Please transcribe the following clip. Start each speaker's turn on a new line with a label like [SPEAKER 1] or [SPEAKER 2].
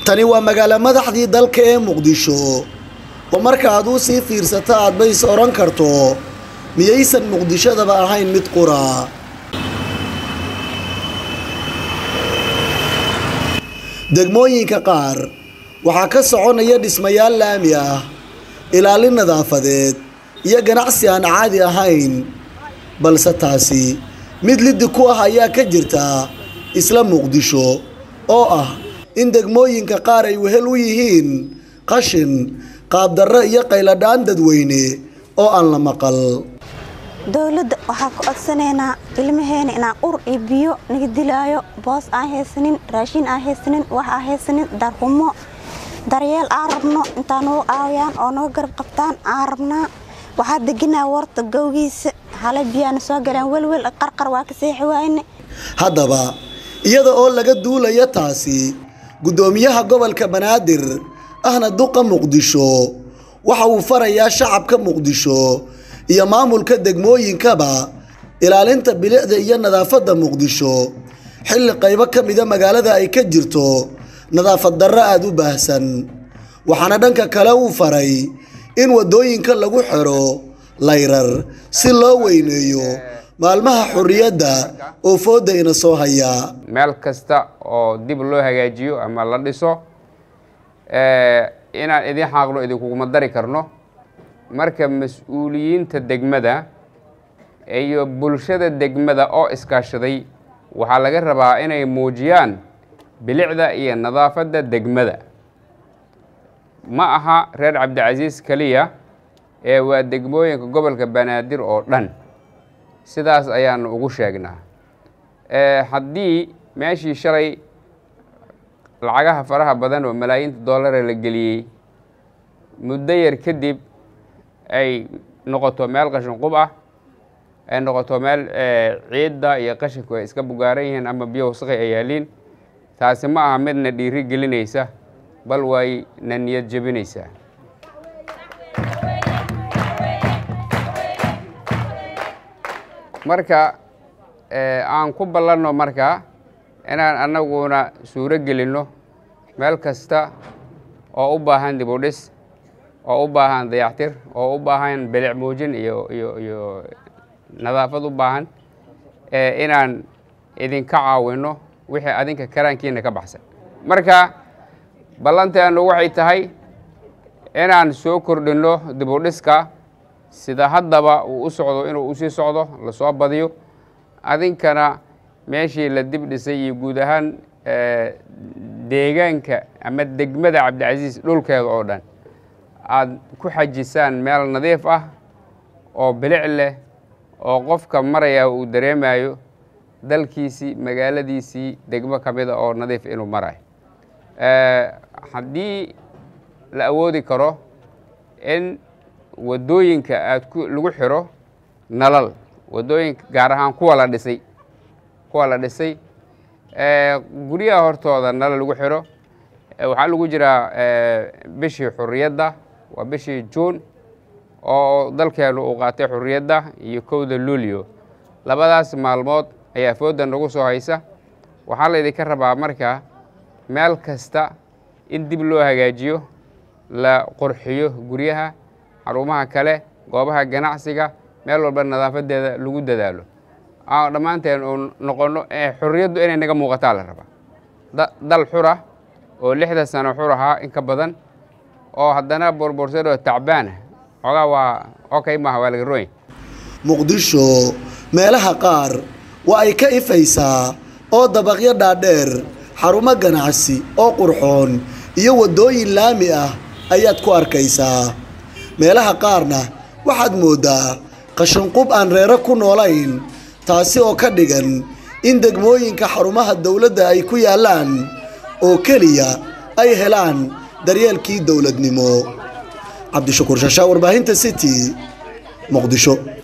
[SPEAKER 1] tani waa magaalo madaxdii dalka ee muqdisho oo marka aad u sii fiirsato aad bays odhan karto miyaysan muqdishadaba ahayn mid qura degmooyinka qaar waxaa ka soconaya dhismayaal laami ah ilaalin nadaafadeed iyo ganacsi aan caadi ahayn balse taasi mid liddi ku ah ayaa ka jirta isla muqdisho oo ah in degmooyinka qaar ay wehel u yihiin qashin qaabdarro iyo qayladhaan dadweyne oo aan la maqal
[SPEAKER 2] dowladda waxaa ku codsanaynaa ilmaheena inaan ur iyo biyo naga dilaayo boos aan haysanin raashin aan haysanin wax aan haysanin darhumo daryeel aan rabno intaa nagu caawiyaan oo naga garab qabtaan aan rabnaa waxaa deganaa warta gowgiisa hale biyaana soo galaan welwel qarqar waa ka seexi waayne
[SPEAKER 1] haddaba iyada oo laga duulaya taasi guddoomiyaha gobolka banaadir ahna duqa muqdisho waxa uu farayaa shacabka muqdisho iyo maamulka degmooyinkaba ilaalinta bilicda iyo nadaafadda muqdisho xilli qaybo ka mida magaalada ay ka jirto nadaafad darro aada u baahsan waxaana dhanka kale uu faray in waddooyinka lagu xiro layrar si loo weyneeyo maalmaha xorriyadda oo foodda ina soo haya
[SPEAKER 3] meel kasta oo dib loo hagaajiyo ama la dhiso inaan idin xaaqno idinkuguma dari karno marka mas-uuliyiinta degmada iyo bulshada degmada oo iskaashaday waxaa laga rabaa inay muujiyaan bilicda iyo nadaafadda degmada ma aha reer cabdicasiis keliya ee waa degmooyinka gobolka banaadir oo dhan sidaas ayaanu ugu sheegnaa haddii meeshii shalay lacagaha faraha badan oo malaayiinta doollara la geliyey muddo yar kadib ay noqoto meel qashin qub ah ay noqoto meel ciidda iyo qashinku ay iska bugaaran yihiin ama biyo wasaqi ay yaaliin taasi ma aha midna dhiiri gelinaysa bal way na niyad jebinaysaa marka aan ku ballanno marka inaan annaguna suuro gelinno meel kasta oo u baahan dib u dhis oo u baahan dayactir oo u baahan bilic muujin iyo iyo iyo nadaafad u baahan inaan idinka caawinno wixii adinka karaankiina ka baxsan marka ballanteenu waxay tahay inaan soo kordhinno dib u dhiska sida haddaba uu u socdo inuu usii socdo lasoo badiyo adinkana meeshii la dib dhisay iyo guud ahaan deegaanka ama degmada cabdicasiis dhulkeeda oo dhan aada ku xajisaan meel nadiif ah oo bilic leh oo qofka maraya uu dareemayo dalkiisii magaaladiisii degmo ka mida oo nadiif inuu marayo haddii la awoodi karo in waddooyinka aad ku lagu xiro nalal waddooyinka gaar ahaan kuwa la dhisay kuwa la dhisay guryaha hortooda nalal lagu xiro waxaa lagu jiraa bishii xurriyadda waa bishii juun oo dalkeenu uu qaatay xurriyadda iyo kowda luulyo labadaas maalmood ayaa foodda nagu soo haysa waxaa laydinka rabaa marka meel kasta in dib loo hagaajiyo la qurxiyo guryaha xarumaha kale goobaha ganacsiga meel walba nadaafadeeda lagu dadaalo dhammaanteen uu noqono xurriyaddu inay naga muuqataa la rabaa dal xura oo lixda sano xur ahaa in ka badan oo haddana boorboorsadoo tacbaana xoogaa waa okay maaha waa laga ronya
[SPEAKER 1] muqdisho meelaha qaar waa ay ka ifaysaa oo dabaqyo dhaadheer xarumo ganacsi oo qurxoon iyo waddooyin laami ah ayaad ku arkaysaa meelaha qaarna waxaad mooddaa qashinqub aan reero ku noolayn taasi oo ka dhigan in degmooyinka xarumaha dowladda ay ku yaallaan oo keliya ay helaan daryeelkii dowladnimo cabdishakuur shashaa warbaahinta city muqdisho